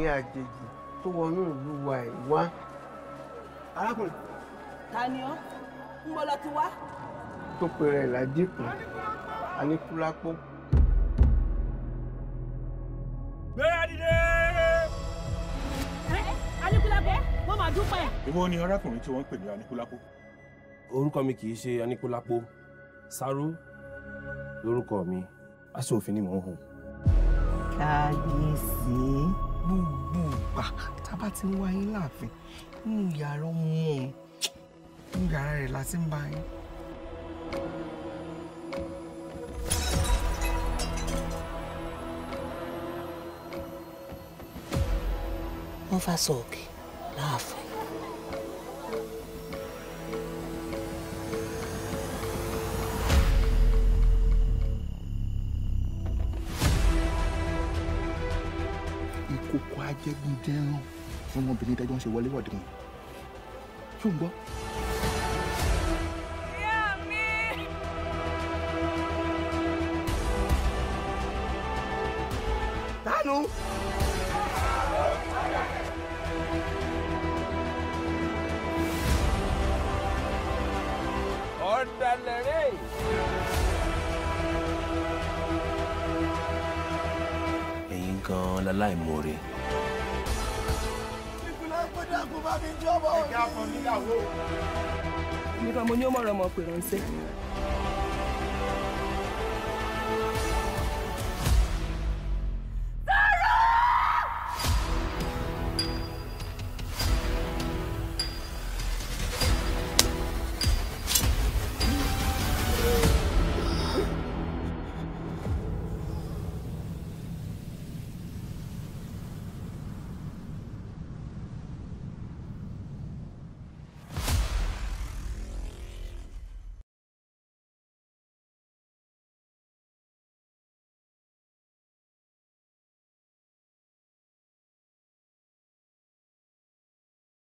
àjèjì tó wọnú ìlú wa ẹ̀ wá. arákùnrin ta ni ọ́ ń bọ́ lọ ti wá. tó pèrè ládìkù aníkúlápó. gbéra dìde. Aníkúlápó mo máa dúpẹ́. ìwọ ni arákùnrin tí wọ́n ń pè ní anikulapo. orúkọ mi kì í ṣe aníkúlápó sáró lórúkọ mi aṣọ òfin ni mò ń hùn. kábíyèsí gbogbo ìgbà tá a bá ti ń wá yín láàfin nínú yàrá ọmọ òun nínú yàrá rẹ̀ la ti ń bá yín. wọ́n fà sọ òkè láàfin. ìkòkò ajẹgúndẹrán fún ọmọbìnrin tẹjọ ń ṣe wọléwọ̀de wọn ṣó ń gbọ́. tánú. ọ̀dàlẹ̀ rẹ̀. ẹ̀yin gan-an láláìmoore. nìkan mo ní ó mọ̀rọ̀ ọmọ pè ránṣẹ́.